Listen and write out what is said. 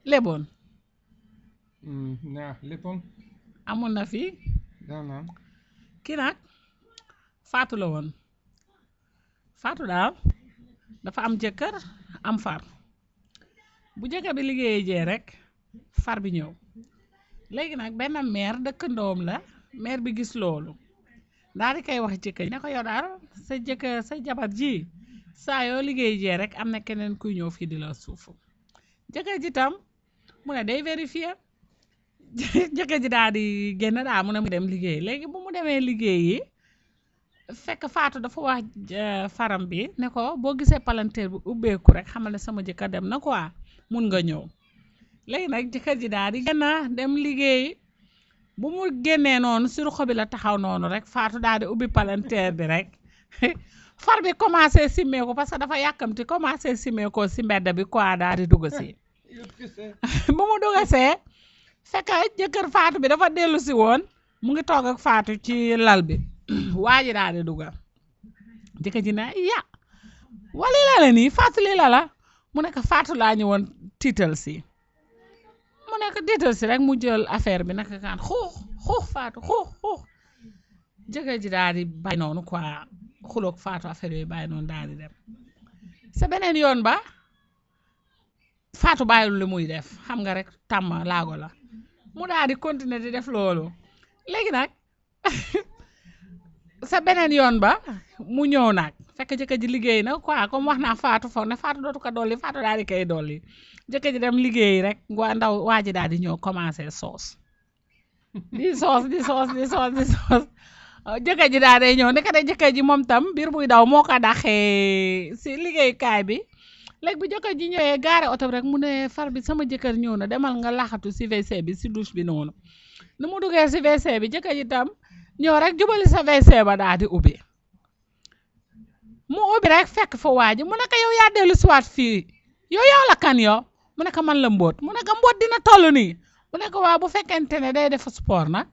léboon na léppoon amoon na fi daaw naa kii nag faatu la woon faatu daal dafa am jëkkër am far bu jëkkër bi liggéeyee jee rek far bi ñëw léegi nag benn meer dëkkandoom la meer bi gis loolu daal di koy wax jëkkër ne ko yow daal sa jëkkër sa jabar ji saa yoo liggéey jee rek am na keneen kuy ñëw fii di la suufu jëkkër ji tam mu ne day vérifier jëkkër ji daal di génn daal mu ne mu dem liggéey léegi bu mu demee liggéey yi fekk faatu dafa wax eh, faram bi ne ko boo gisee palanteer bi ubbeeku rek xamal ne sama jëkkër dem na quoi mun nga ñëw léegi nag jëkkër ji daal di génn dem liggéey bu mu génnee noonu sur xobi la taxaw noonu rek faatu daal di ubbi palanteer bi rek far bi commencé simmeeku parce que dafa yàkkamti commencé simmeekoo si mbedd bi quoi daal di dugg si bu mu dugasee fekk jëkkër faatu bi dafa dellu si woon mu ngi toog ak faatu ci lal bi waa ji daal di dugal jëkkër ji ne ya wali la la nii faatu lii la la mu nekk faatu laa ñëwoon tiital si mu nekk tiital si rek mu jël affaire bi naka kaan xuux xuux faatu xuux xuux jëkkër ji daal di bàyyi noonu quoi xuloog faatu affaire yooyu bàyyi noonu daal di dem sa beneen yoon ba faatu bàyyil lu muy def xam nga rek tàmm laago la mu daal di continuer di def loolu léegi nag sa beneen yoon ba mu ñëw nag fekk jëkkër ji liggéey na quoi comme wax naa faatu foog ne faatu dootu ko dolli faatu daal di koy dolli jëkkër ji dem liggéey rek waa ndaw waa ji daal di ñëw commencé soos di soos di soos di soos di soos jëkkër ji daal day ñëw ndekete jëkkër ji moom tam biir buy daw moo ko daxee si liggéeykaay bi léegi bu jëkkër ji ñëwee gaare oto bi rek mu ne far bi sama jëkkër ñëw na demal nga laxatu si WC bi si douche bi noonu nu mu duggee si WC bi jëkkër ji tam ñëw rek jubali sa WC ba daal di ubbi mu ubbi rek fekk fa waa ji mu ne ko yow yaa dellu siwaat fii yow yow la kan yow mu ne ko man la mbóot mu ne ko mbóot dina toll nii mu ne ko waa bu fekkente ne day def sport nag